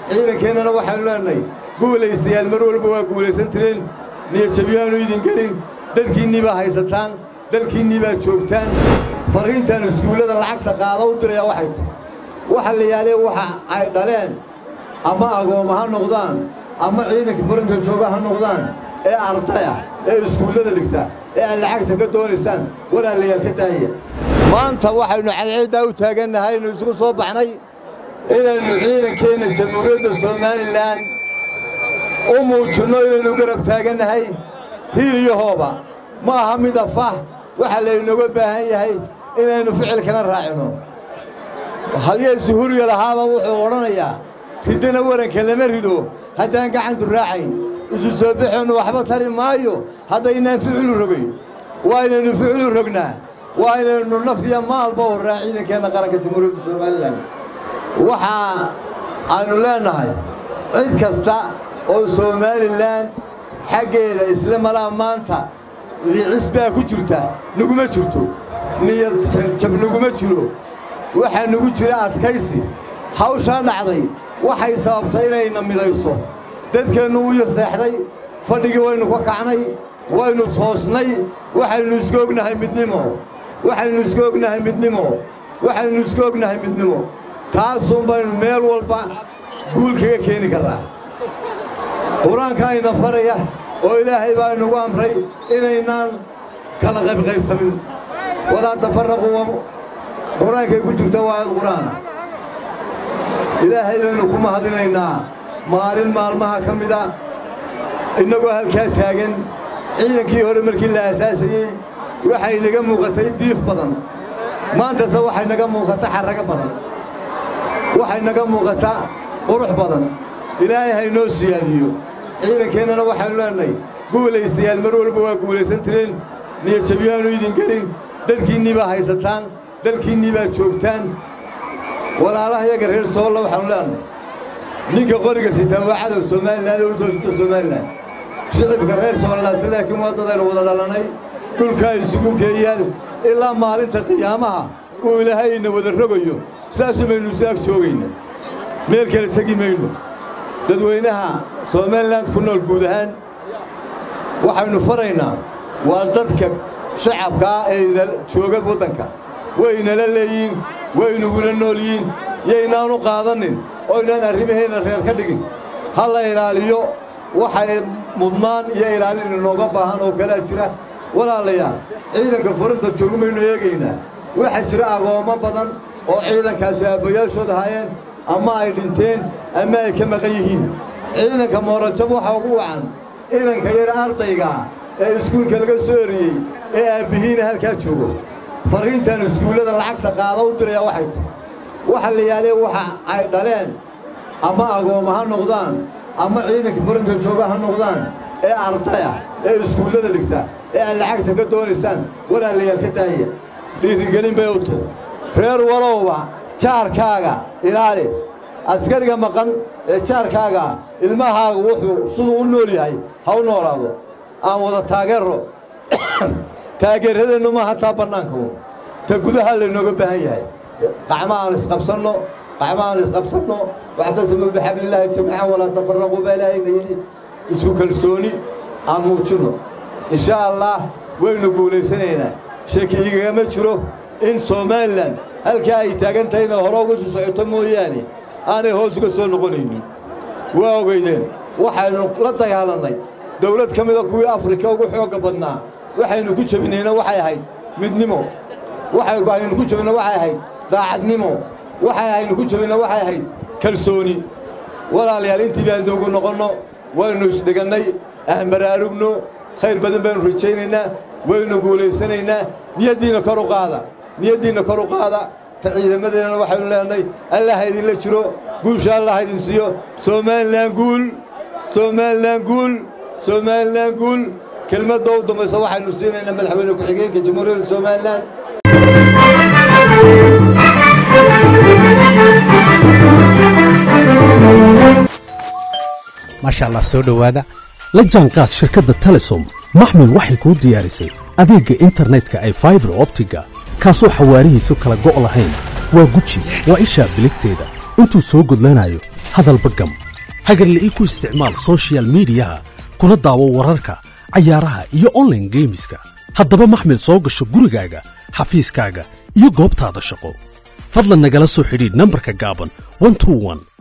ciidankeennana waxaannu leenahay guulaystayaal mar walba waa guulaysan tireen niyadjabyaanu idin gelin dadkiinnii baa haysataan dalkiinnii baa joogtaan farriintaan iskuullada lacagta qaada u dirayaa waxay ti waxa la yaalee waxa ay dhaleen ama agooma ha noqdaan ama ciidanka barinta jooga ha noqdaan ee ardaya ee iskuullada dhigta ee aad lacagta ka doonaysaan walaalayaal ka daaya maanta waxaynu cadceeddaa u taagannahay aynu isugu soo baxnay inaynu ciidankeenna jamhuuriyadda somalilan u muujinno inaynu garab taagannahay hiil iyo hooba ma aha mid afah waxaa laynooga baahan yahay inaynu ficilkana raacino halyey suhuriya lahaaba wuxuu odhanayaa riddana waranka lama rido haddaan gacantu raacayn isu soo baxeennu waxba tari maayo haddaynaan ficilu rogayn waa inaynu ficilu rognaa waa inaynu naf iyo maalba horraa ciidankeenna qaranka jamhuuriyadda somalilan waxaa aynu leennahay cid kasta oo somalilan xaggeeda isla malaa maanta licis baa ku jirta naguma jirto niyad jab naguma jiro waxaa nagu jira adkaysi hawshaa dhacday waxay sababtay inayna midayso dadkeennu u yaseexday fadhigii waynu ka kacnay waynu toosnay waxaynu iska ognahay midnimo waxaynu iska ognahay midnimo waxaynu iska ognahay midnimo taasuun baynu meel walba guul kaga keeni karraa qur-aanka ayna faraya oo ilaahay baa inugu amray inaynaan kala qaybqaybsamin walaa tafarraquu qur-aankay ku jirta waa aad qur-aana ilaahay baynu ku mahadinaynaa maalin maalmaha ka mida innagoo halkaa taagan ciidankii hore markii la aasaasayey waxay naga muuqatay diif badan maantase waxay naga muuqata xarrago badan waxay naga muuqataa qurux badan ilaahay haynoo siyaadiyo ciidankeennana waxaannu leenahay guulaystayaal mar walba waa guulaysan tireen niyadjabyaanu idin gelin dadkiinnii baa haysataan dalkiinnii baa joogtaan walaalaha yaga reer soolla waxaannu leenahay ninka qoriga sitaa waa cadow somalilan oo u soo sita somalilan shicibka reer soolalaasi laakiin waa dadaynu wada dhalannay dhulkaa isugu geeyaan ilaa maalinta qiyaamaha uu ilaahayna wada rogayo saasuu baynu isu ag joogayna meel kale tegi mayno dadweynaha somalilan ku nool guud ahaan waxaynu faraynaa waa dadka shacabkaa ee jooga waddanka waynala leeyiin waynugula nool yiin yaynaanu qaadanin oynaan arrimaheenna reer ka dhigin ha la ilaaliyo waxay mudnaan iyo ilaalin inooga baahan oo kalaa jira walaalayaal ciidanka furinta joogu maynu eegaynaa waxaa jira agoommo badan oo ciidankaasi aabbayaashood ahaayeen ama ay dhinteen ama ay ka maqan yihiin ciidanka moorajab waxaa ugu wacan inanka yar ardaygaa ee iskuulka laga soo eriyey ee aabbihiina halkaa joogo farriintaan iskuullada lacagta qaada u dirayaa waxay ti waxa la yaalee waxa ay dhaleen ama agooma ha noqdaan ama ciidanka barinta jooga ha noqdaan ee ardaya ee iskuullada dhigta ee aad lacagta ka doonaysaan walaalayaal ka daaya dhiirigelin bay u tahy reer walowba jaarkaaga ilaali askariga maqan ee jaarkaaga ilmahaaga wuxuu siduu u nool yahay ha u noolaado aan wada taageero taageeradeennu ma hataa bannaanka ta gudaha laynooga baahan yahay qacma aan isqabsanno qacma aan isqabsanno waxtasimuu bixablillaahi jamiican walaa tafarraquu baa ilaahayna yidhi isku kalsooni aan muujinno insha allah waynu guulaysanaynaa sheki igagama jiro in somalilan halkaa ay taagan tahayna hore uga sii socoto mooyaane aanay hoos uga soo noqonaynin waa ogeydeen waxaynu la dagaalannay dawlad ka mida kuwii afrika ugu xoogga badnaa waxaynu ku jebinayna waxay ahayd midnimo waxaynu ku jebinna waxay ahayd daacadnimo waxay aynu ku jebinna waxay ahayd kalsooni walaalayaal intii baan dawgu noqonno waynu isdhigannay aan baraarugno khayr badan baynu rajaynaynaa waynu guulaysanaynaa niyaddiinna kor u qaada niyaddiinna kor u qaada ta ciidamadeennana waxaynu leenahay allah ha idinla jiro guusha allah ha idin siiyo somalilan guul somalilan guul somalilan guul kelmadda u dambaysa waxaynu siinaynaa madaxweyne ku-xigeenka jamhuuriyadda somalilan maasha allah soo dhowaada la jaanqaad shirkadda telesom maxmil waxay kuu diyaarisay adeegga internetka ay faibar optiga kaasoo xawaarihiisu kala go' lahayn waa guji waa ishaa biligteeda intuu soo gudlanayo hadalba gam hagarle ii ku isticmaal soshiyal miidiyaha kuna daawo wararka cayaaraha iyo onlaine geemiska haddaba maxmil soo gasho gurigaaga xafiiskaaga iyo goobtaada shaqo fadlan nagala soo xidhiidh nambarka gaaban